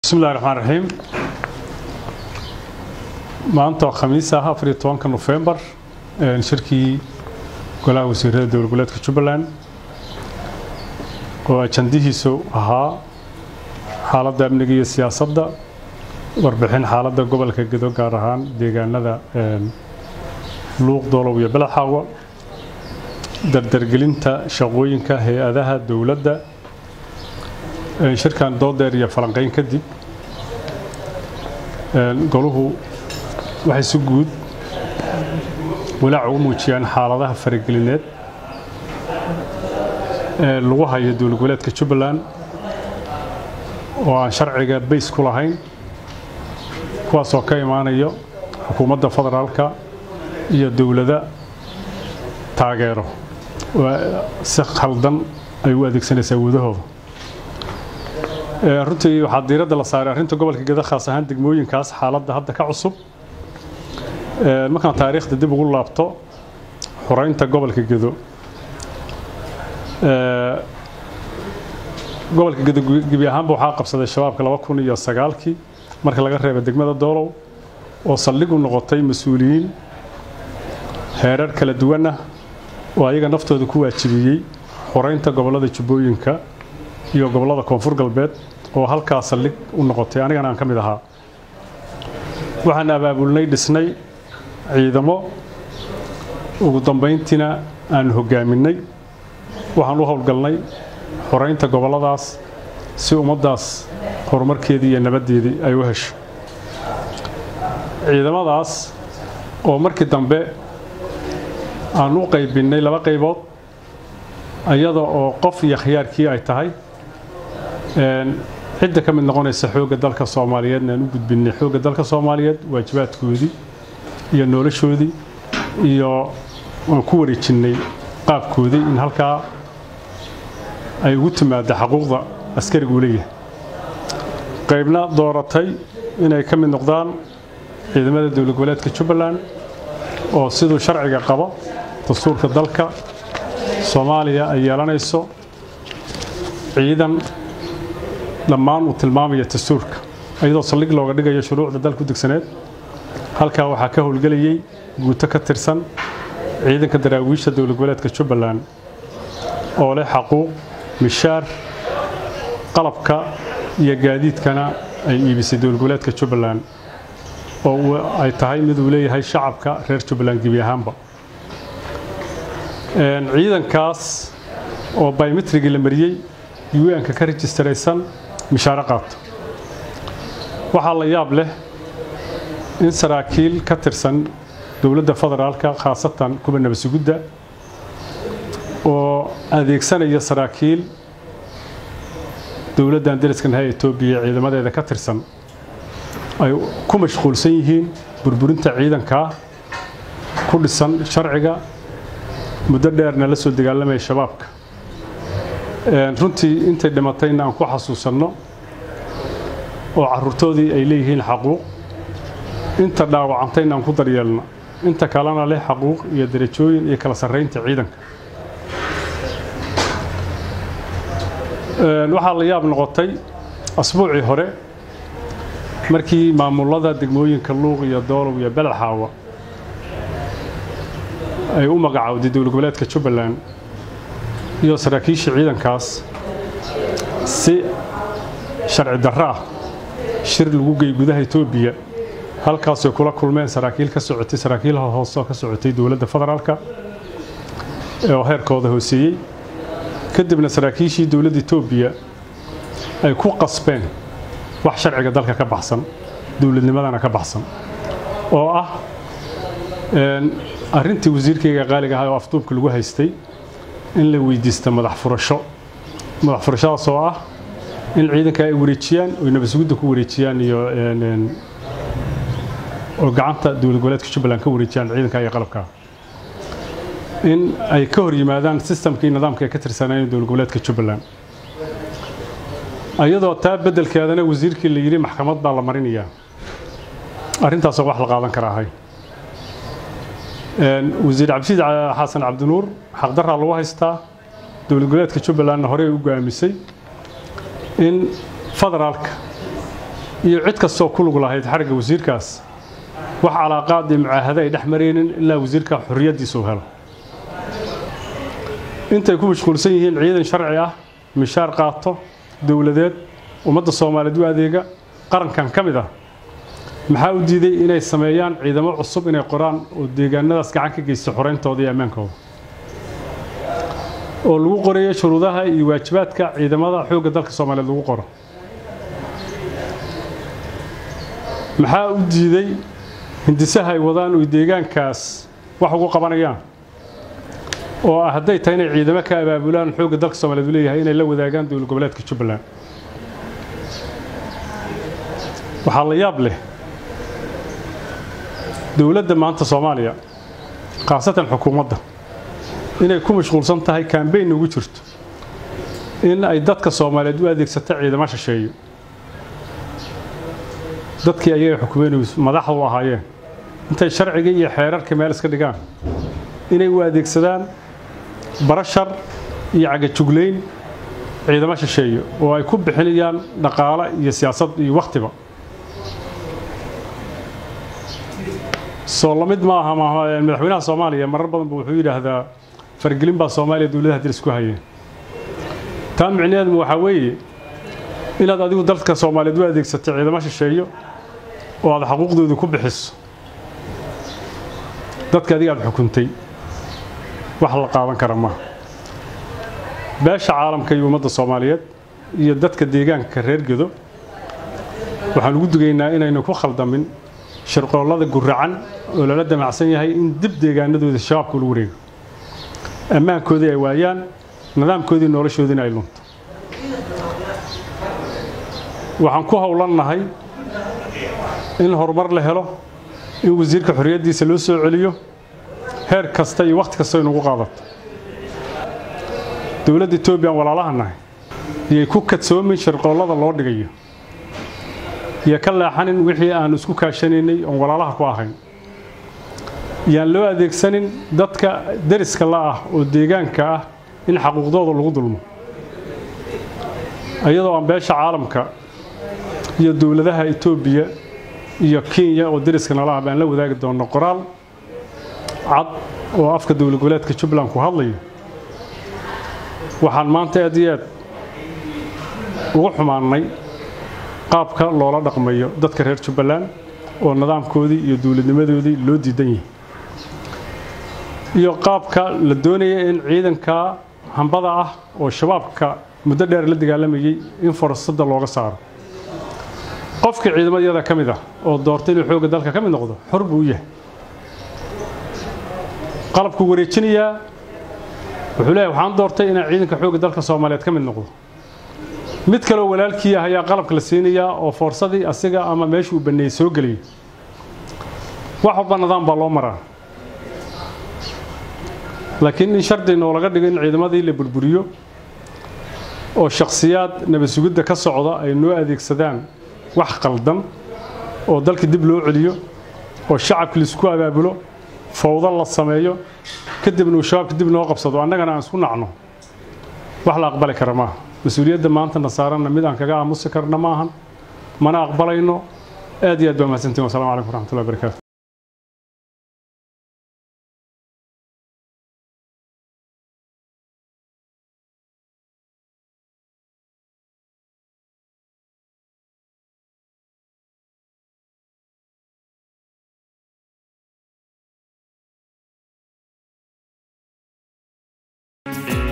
bismillahi raxmaan raxiim maanta oo khamiis ah afar iyo tobanka nofembar shirkii golaha wasiirada dowlad goboleedka jubbaland oo ajandihiisu ahaa xaaladda amniga iyo siyaasadda warbixin xaaladda gobolka gedo gaar ahaan deegaanada luuq doolow iyo belaxaawa dardargelinta shaqooyinka hay-adaha dowladda shirkan doodeer iyo falanqayn kadib goluhu waxay si guud walaac ugu muujiyaan xaaladaha faragelineed ee lagu hayo dowlad goboleedka jubbaland oo aan sharciga bays ku lahayn kuwaasoo ka imaanayo xukuumadda federaalka iyo dowlada taageero oo si khaldan ay u adeegsanaysaa wadahooda runtii waxaa diiradda la saaray arrinta gobolka geda khaas ahaan degmooyinkaas xaaladda hadda ka cusub markaan taariikhda dib ugu laabto xoreynta gobolka gedo gobolka gedo gebi ahaanba waxaa qabsaday shabaabka laba kun iyo sagaalkii marka laga reeba degmada doolow oo saldhig u noqotay mas-uuliyiin heerar kala duwan ah oo ayaga naftooda ku waajibiyey xoreynta gobollada jubbooyinka iyo gobollada koonfur galbeed oo halkaa saldhig u noqotay anigana aan ka mid ahaa waxaan abaabulnay dhisnay ciidamo ugu dambayntiina aan hoggaaminay waxaan u howlgalnay xoreynta gobolladaas si ummaddaas horumarkeedii iyo nabaddeedii ay u hesho ciidamadaas oo markii dambe aan u qaybinnay laba qaybood iyada oo qof iyo khiyaarkii ay tahay cidda ka mid noqonaysa xoogga dalka soomaaliyeedna aan u gudbinnay xoogga dalka soomaaliyeed waajibaadkoodii iyo noloshoodii iyo aan ku wareejinnay qaabkoodii in halkaa ay ugu timaadda xaquuqda askarigu leeyahay qaybna dooratay inay ka mid noqdaan ciidamada dowlad goboleedka jubbaland oo siduu sharciga qabo dastuurka dalka soomaaliya ay yeelanayso ciidan dhammaan uu tilmaamaya dastuurka iyadoo saldhig looga dhigayo shuruucda dalku degsaneed halkaa waxaa ka howlgelayay guuto ka tirsan ciidanka daraawiisha dowlad goboleedka jubbaland oo leh xaquuq mishaar qalabka iyo gaadiidkana ay iibisay dowlad goboleedka jubbaland oo ay tahay mid uu leeyahay shacabka reer jubbaland gebi ahaanba ciidankaas oo biometrigii la mariyey un-ka ka rejistaraysan mishaaro qaato waxaa la yaab leh in saraakiil ka tirsan dowladda federaalka khaasatan kuwa nabasugudda oo adeegsanaya saraakiil dowladdan dariskanaha etoobiya ciidamadeeda ka tirsan ay ku mashquulsan yihiin burburinta ciidankaa ku dhisan sharciga muddo dheerna la soo dagaalamaya shabaabka runtii intay dhimatayna aan ku xasuusanno oo carruurtoodii ay leeyihiin xaquuq inta dhaawacantayna aan ku daryeelno inta kalena leh xaquuq iyo darajooyin iyo kala sarraynta ciidanka waxaa la yaab noqotay asbuucii hore markii maamulada degmooyinka luuq iyo doolow iyo belaxaawa ay u magacowday dowlad goboleedka jubbaland iyo saraakiisha ciidankaas si sharci darro ah shir lagu gey gudaha etoobiya halkaasay kula kulmeen saraakiil ka socotay saraakiil hoose oo ka socotay dowladda federaalka oo heerkooda hooseeyey kadibna saraakiishii dowladda etoobiya ay ku qasbeen wax sharciga dalka ka baxsan dowladnimadana ka baxsan oo ah arrintii wasiirkayga qaaliga ahaa oo afduubka lagu haystay in la weydiista madax furasho madax furashadaas oo ah in ciidanka ay wareejiyaan oy nabasugudda ku wareejiyaan iyo oo gacanta dowlad goboleedka jubbaland ka wareejiyaan ciidanka iyo qalabka in ay ka hor yimaadaan sistamkii nidaamka ee ka tirsanayeen dowlad goboleedka jubbaland iyadoo taa beddelkeedana wasiirkii la yidhi maxkamad baa la marinayaa arrintaasoo wax la qaadan kara ahay wasiir cabdisiid xasan cabdinuur xaqdarraa lagu haystaa dowlad goboleedka jubbalandna horey u go'aamisay in federaalka iyo cid kastoo ku lug lahayd xarigga wasiirkaas wax calaaqaad iyo mucaahado ay dhex maraynin ilaa wasiirka xorriyaddiisa uu helo intay ku mashquulsan yihiin ciidan sharci ah mishaar qaato dowladeed ummadda soomaaliyeed u adeega qarankan ka mid ah maxaa u diiday inay sameeyaan ciidamo cusub inay qoraan oo deegaanadaas gacan ka geysta xoreyntooda iyo ammaankooda oo lagu qorayo shuruudaha iyo waajibaadka ciidamada xoogga dalka soomaaliyeed lagu qoro maxaa u diiday hindisaha ay wadaan oy deegaankaas wax ugu qabanayaan oo ah hadday tahay inay ciidamo ka abaabulaan xoogga dalka soomaaliyeed u leeyahay inay la wadaagaan dowlad goboleedka jubbaland waxaa la yaab leh dowladda maanta soomaaliya khaasatan xukuumadda inay ku mashquulsan tahay kambeyn ugu jirto in ay dadka soomaaliyeed u adeegsato ciidamo shisheeyo dadkii ayaga xukumeyn madaxda u ahaayeen intay sharciga iyo xeerarka meel iska dhigaan inay u adeegsadaan barashar iyo cagajuglayn ciidamo shisheeyo oo ay ku bixinayaan dhaqaale iyo siyaasad iyo wakhtiba soo lamid ma aha madaxweynaha soomaaliya marar badan bu wuxuu yidhaahdaa fargelin baa soomaaliya dowladaha diris ku hayeen taa micnaheedmu waxaa weeye inaad adigu dalka soomaaliyeed u adeegsato ciidamo shisheeyo oo aad xaquuqdooda ku bixiso dadka adiga aad xukuntay wax la qaadan kara maaha beesha caalamka iyo ummadda soomaaliyeed iyo dadka deegaanka reer gedo waxaan ugu dugaynaa inaynu ku khaldamin shirqoollada guracan oo lala damacsan yahay in dib deegaanadooda shabaabka ula wareego ammaankoodii ay waayaan nidaamkoodii noloshoodiina ay lunto waxaan ku howlannahay in horumar la helo in wasiirka xorriyaddiisa loo soo celiyo heer kasta iyo wakhti kasta inugu qaadato dowladda etoobiyan walaalaha nahay iyay ku kadsoomin shirqoollada loo dhigayo iyo ka leexanin wixii aan isku kaashanaynay oon walaalaha ku ahayn yaan loo adeegsanin dadka deriska la ah oo deegaanka ah in xaquuqdooda lagu dulmo iyadoo aan beesha caalamka iyo dowladaha etoobiya iyo kenya oo deriska nala ah baan la wadaagi doonno qoraal cad oo afka dowlad goboleedka jubbaland ku hadlayo waxaan maanta aad iyo aad ugu xumaannay qaabka loola dhaqmayo dadka reer jubbaland oo nidaamkoodii iyo dowladnimadoodii loo diidan yahay iyo qaabka la doonaya in ciidanka hambada ah oo shabaabka muddo dheer la dagaalamayey in fursadda looga saaro qofkii ciidamadayada ka mid ah oo doortay inuu xoogga dalka ka mid noqdo xor buu u yahay qalabkuu wareejinayaa wuxuu leeyahay waxaan doortay inaan ciidanka xoogga dalka soomaaliyeed ka mid noqdo mid kaleo walaalkii ah ayaa qalabka la siinayaa oo foorsadii asiga ama meeshuu banneeyey soo geliyay wax walba nidaam baa loo maraa laakiin in shardi noolaga dhigo in ciidamadii la burburiyo oo shakhsiyaad nabad sugidda ka socda ay noo adeegsadaan wax qaldan oo dalka dib loo celiyo oo shacabka laisku abaabulo fawdo la sameeyo kadibna uu shabaabka dib noo qabsado annagana aan isku nacno wax la aqbali kara maaha mas-uuliyadda maanta nasaaranna mid aan kaga aamusi karna maahan mana aqbalayno aad iyo aad baa mahadsantiin wasalaamu calaykum waraxmatullahi wabarakaatu thank you